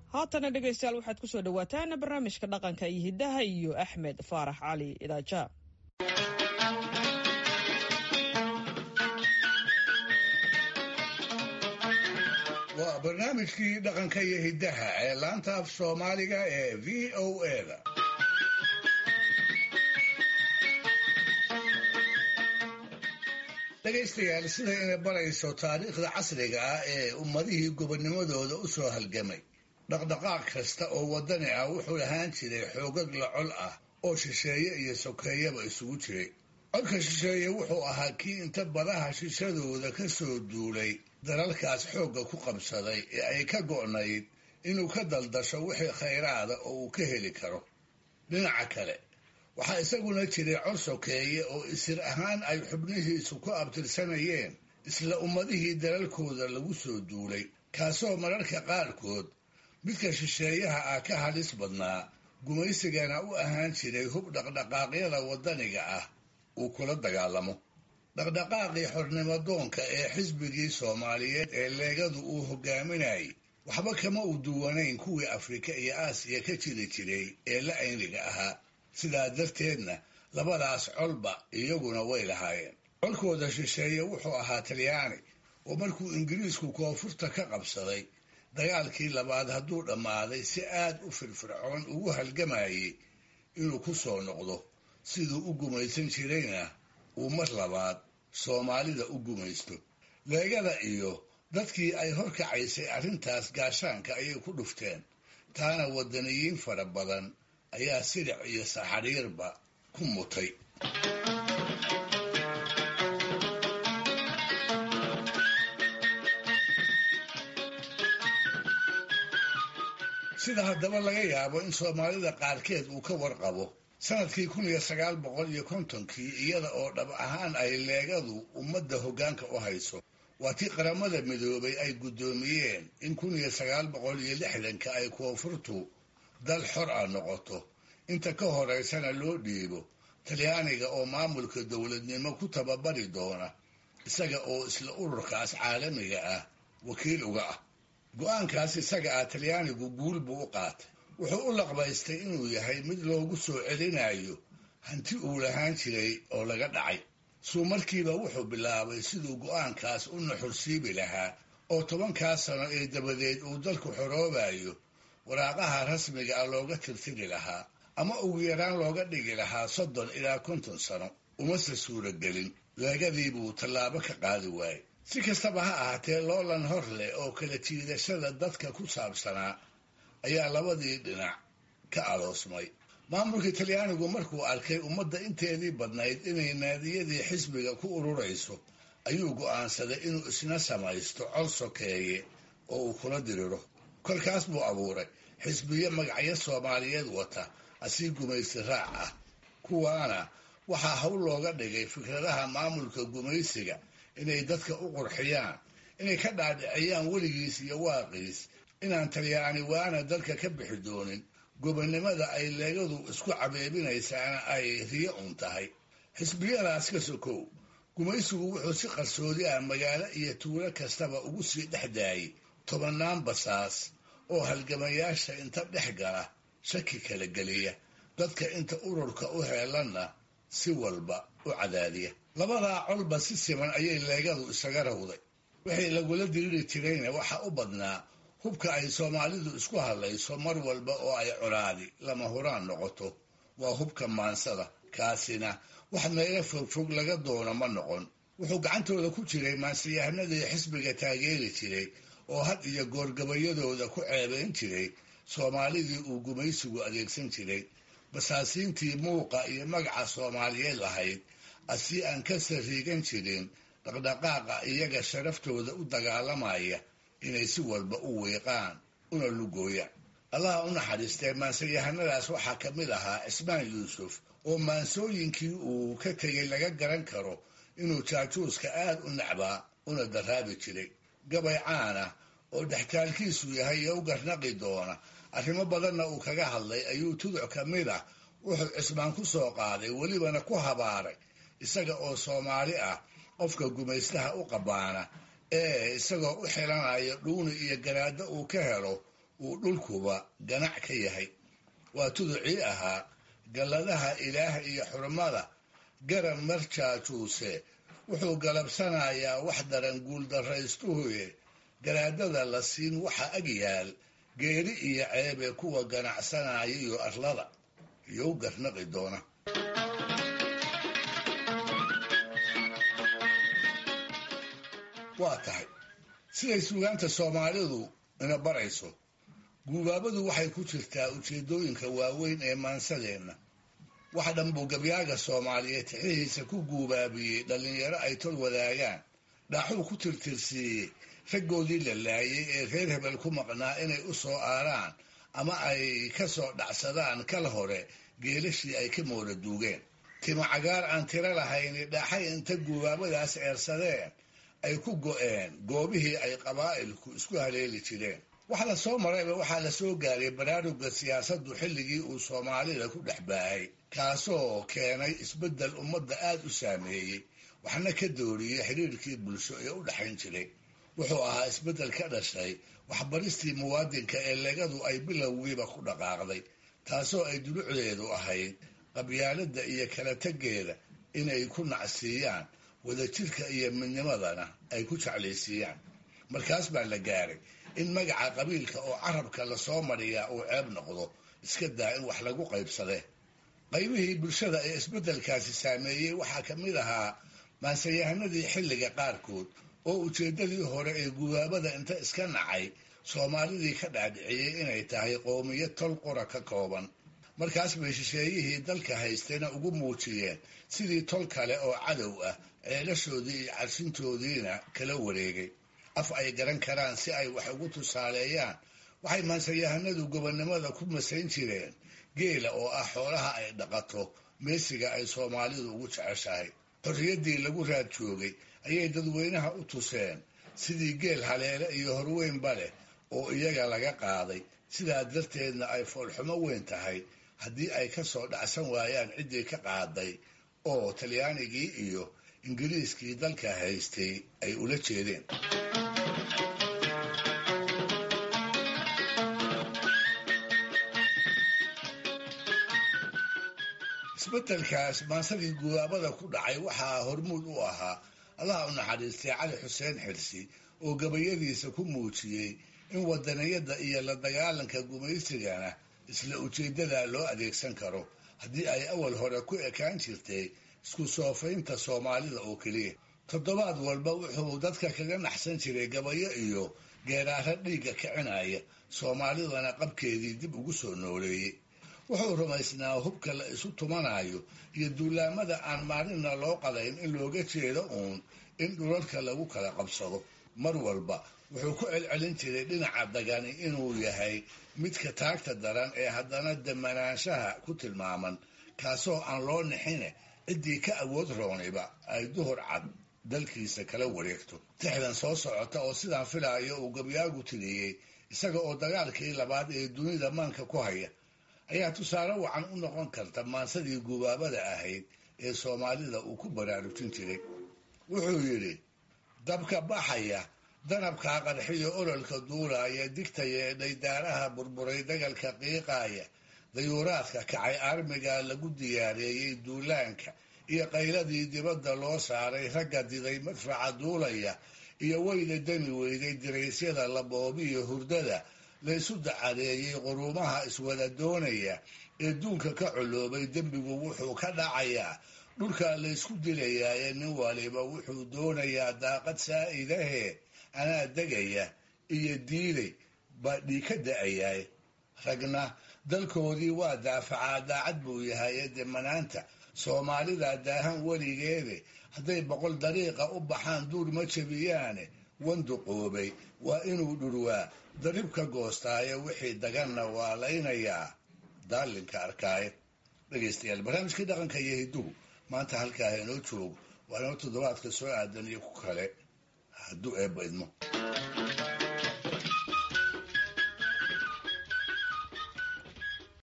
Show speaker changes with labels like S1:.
S1: haatana dhegaystayaal waxaad ku soo dhowaataan barnaamijka dhaqanka iyo hiddaha iyo axmed faarax cali idaaja
S2: waa barnaamijkii dhaqanka iyo hiddaha ee laanta af soomaaliga ee v o eda dhegaystayaal sida inay barayso taariikhda casriga ah ee ummadihii gobonnimadooda u soo halgamay dhaqdhaqaaq kasta oo waddani ah wuxuu lahaan jiray xoogag la col ah oo shisheeye iyo sokeeyaba isugu jiray codka shisheeye wuxuu ahaa kii inta badaha shishadooda ka soo duulay dalalkaas xoogga ku qabsaday ee ay ka go'nayd inuu ka daldasho wixii khayraada oo uu ka heli karo dhinaca kale waxaa isaguna jiray cod sokeeye oo isir ahaan ay xubnihiisu ku abtirsanayeen isla ummadihii dalalkooda lagu soo duulay kaasoo mararka qaarkood midka shisheeyaha ah ka halis badnaa gumaysigana u ahaan jiray hub dhaqdhaqaaqyada waddaniga ah uu kula dagaalamo dhaqdhaqaaqii xornimodoonka ee xisbigii soomaaliyeed ee leegadu uu hogaaminayay waxba kama u duwanayn kuwii afrika iyo aasiya ka jiri jiray ee la ayniga ahaa sidaa darteedna labadaas colba iyaguna way lahaayeen colkooda shisheeye wuxuu ahaa talyaani oo markuu ingiriisku koonfurta ka qabsaday dagaalkii labaad hadduu dhammaaday si aad u firfircoon ugu halgamayay inuu ku soo noqdo siduu u gumaysan jirayna uu mar labaad soomaalida u gumaysto leegada iyo dadkii ay horkacaysay arrintaas gaashaanka ayay ku dhufteen taana waddaniyiin fara badan ayaa siric iyo saxariirba ku mutay sida haddaba laga yaabo in soomaalida qaarkeed uu ka warqabo sanadkii kun iyo sagaal boqol iyo kontonkii iyada oo dhab ahaan ay leegadu ummadda hoggaanka u hayso waa tii qaramada midoobay ay guddoomiyeen in kun iyo sagaal boqol iyo lixdanka ay koonfurtu dal xor ah noqoto inta ka horaysana loo dhiibo talyaaniga oo maamulka dowladnimo ku tababari doona isaga oo isla ururkaas caalamiga ah wakiil uga ah go-aankaas isaga ah talyaanigu guul buu u qaatay wuxuu u laqbaystay inuu yahay mid loogu soo celinayo hanti uu lahaan jiray oo laga dhacay suu markiiba wuxuu bilaabay siduu go-aankaas u naxursiibi lahaa oo tobankaas sano ee dabadeed uu dalku xoroobayo waraaqaha rasmiga ah looga tirtiri lahaa ama ugu yaraan looga dhigi lahaa soddon ilaa konton sano umase suuragelin leegadii buu tallaabo ka qaadi waayey si kastaba ha ahaatee loolan hor leh oo kala jiidashada dadka ku saabsanaa ayaa labadii dhinac ka aloosmay maamulka talyaanigu markuu arkay ummadda inteedii badnayd inay naadiyadii xisbiga ku ururayso ayuu go'aansaday inuu isna samaysto cod sokeeye oo uu kula diriro kolkaas buu abuuray xisbiyo magacyo soomaaliyeed wata asii gumaysi raac ah kuwaana waxaa hawl looga dhigay fikradaha maamulka gumaysiga inay dadka u qurxiyaan inay ka dhaadhiciyaan weligiis iyo waaqiis inaan talyaani waana dalka ka bixi doonin gobonnimada ay leegadu isku cabeebinaysaana ay riyo un tahay xisbiyadaas ka sokow gumaysigu wuxuu si qarsoodi ah magaalo iyo tuulo kastaba ugu sii dhex daayay tobannaan basaas oo halgamayaasha inta dhex gala shaki kala geliya dadka inta ururka u heelanna si walba u cadaadiya labadaa colba si siman ayay leegadu isaga rawday wixii lagula diriri jirayna waxaa u badnaa hubka ay soomaalidu isku hadlayso mar walba oo ay colaadi lama huraan noqoto waa hubka maansada kaasina wax meelo fogfog laga doono ma noqon wuxuu gacantooda ku jiray maansiyahanadii xisbiga taageeri jiray oo had iyo goorgabayadooda ku ceebayn jiray soomaalidii uu gumaysigu adeegsan jiray basaasiintii muuqa iyo magaca soomaaliyeed lahayd asii aan ka sariigan jirin dhaqdhaqaaqa iyaga sharaftooda u dagaalamaya inay si walba u wiiqaan una lugooyaan allaha u naxariistee maansayahanadaas waxaa ka mid ahaa cismaan yuusuf oo maansooyinkii uu ka tegay laga garan karo inuu jaajuuska aad u nacbaa una daraabi jiray gabay caana oo dhextaalkiisu yahay iyo u garnaqi doona arrimo badanna uu kaga hadlay ayuu tuduc ka mid ah wuxuu cismaan ku soo qaaday welibana ku habaaray isaga oo soomaali ah qofka gumaystaha u qabaana ee isagoo u xilanaya dhuuni iyo garaaddo uu ka helo uu dhulkuba ganac ka yahay waa tuducii ahaa galladaha ilaah iyo xurmada garan marjaajuuse wuxuu galabsanayaa wax daran guuldarraystuhuye garaadada la siin waxa ag yaal geeri iyo ceebe kuwa ganacsanaya iyo arlada iyou garnaqi doona waa tahay siday suugaanta soomaalidu ina barayso guubaabadu waxay ku jirtaa ujeeddooyinka waaweyn ee maansadeenna wax dhan buu gabyaaga soomaaliyeed tixihiisa ku guubaabiyey dhallinyaro ay tol wadaagaan dhaaxuu ku tirtirsiiyey raggoodii la laayay ee reer hebel ku maqnaa inay u soo aaraan ama ay ka soo dhacsadaan kal hore geelashii ay ka moola duugeen timo cagaar aan tiro lahayni dhaaxay inta guubaabadaas eersadeen ay ku go'een goobihii ay qabaa'ilku isku haleeli jireen wax la soo marayba waxaa la soo gaaray baraarugga siyaasaddu xilligii uu soomaalida ku dhex baahay kaasoo keenay isbeddel ummadda aad u saameeyey waxna ka dooriyey xidhiirkii bulsho ee u dhexayn jiray wuxuu ahaa isbeddel ka dhashay waxbaristii muwaadinka ee legadu ay bilowgiiba ku dhaqaaqday taasoo ay dulucdeedu ahayd qabyaaladda iyo kala teggeeda inay ku nacsiiyaan wadajirka iyo midnimadana ay ku jeclaysiiyaan markaas baa la gaaray in magaca qabiilka oo carabka lasoo mariyaa uu ceeb noqdo iska daa in wax lagu qaybsadee qaybihii bulshada ee isbeddelkaasi saameeyey waxaa ka mid ahaa maansayahanadii xilliga qaarkood oo ujeeddadii hore ee gubaabada inta iska nacay soomaalidii ka dhaadhiciyey inay tahay qowmiyad tol qura ka kooban markaas bay shisheeyihii dalka haystayna ugu muujiyeen sidii tol kale oo cadow ah ceelashoodii iyo cadsintoodiina kala wareegay af ay garan karaan si ay wax ugu tusaaleeyaan waxay maansayahanadu gobonnimada ku masayn jireen geela oo ah xoolaha ay dhaqato meesiga ay soomaalidu ugu jeceshahay xorriyaddii lagu raad joogay ayay dadweynaha u tuseen sidii geel haleele iyo horweynba leh oo iyaga laga qaaday sidaa darteedna ay foolxumo weyn tahay haddii ay ka soo dhacsan waayaan ciddii ka qaaday oo talyaanigii iyo ingiriiskii dalka haystay ay ula jeedeen isbeddelkaas maansadii gubaabada ku dhacay waxaa hormuud u ahaa allaha u naxariistay cali xuseen xirsi oo gabayadiisa ku muujiyey in wadaniyadda iyo la dagaalanka gumaysigana isla ujeeddada loo adeegsan karo haddii ay awal hore ku ekaan jirtay isku soofaynta soomaalida oo keliya toddobaad walba wuxuu dadka kaga naxsan jiray gabayo iyo geeraaro dhiigga kicinaya soomaalidana qabkeedii dib ugu soo nooleeyey wuxuu rumaysnaa hubka la isu tumanayo iyo duulaamada aan maalinna loo qadayn in looga jeedo uun in dhulalka lagu kala qabsado mar walba wuxuu ku celcelin jiray dhinaca dagani inuu yahay midka taagta daran ee haddana damanaanshaha ku tilmaaman kaasoo aan loo nixine ciddii ka awood rooniba ay duhur cad dalkiisa kala wareegto tixdan soo socota oo sidaan filaayo uu gabyaagu tiriyey isaga oo dagaalkii labaad ee dunida maanka ku haya ayaa tusaale wacan u noqon karta maansadii gubaabada ahayd ee soomaalida uu ku baraarujin jiray wuxuu yidhi dabka baxaya danabkaa qarxiyo ololka duulaaya digtaya ee dhaydaaraha burburay dagalka qiiqaaya dayuuraadka kacay armiga lagu diyaareeyey duulaanka iyo qayladii dibadda loo saaray ragga diday madfaca duulaya iyo weyda dami weyday diraysyada laboobiyo hurdada laysu dacadeeyey quruumaha iswada doonaya ee duunka ka coloobay dembigu wuxuu ka dhacayaa dhulka laysku dilayaaye nin waliba wuxuu doonayaa daaqad saa'idahee anaa degaya iyo diiday baa dhii ka da'ayaay ragna dalkoodii waa daafacaa daacad buu yahay ee demanaanta soomaalida daahan weligeede hadday boqol dariiqa u baxaan duur ma jabiyaane wanduqoobay waa inuu dhurwaa daribka goostaaye wixii daganna waa laynayaa daalinka arkaaye dhegaystayaal barnaamijkii dhaqanka iyo hidduhu maanta halkaa inoo joogo waa inoo toddobaadka soo aadan iyo ku kale hadduu eebba idmo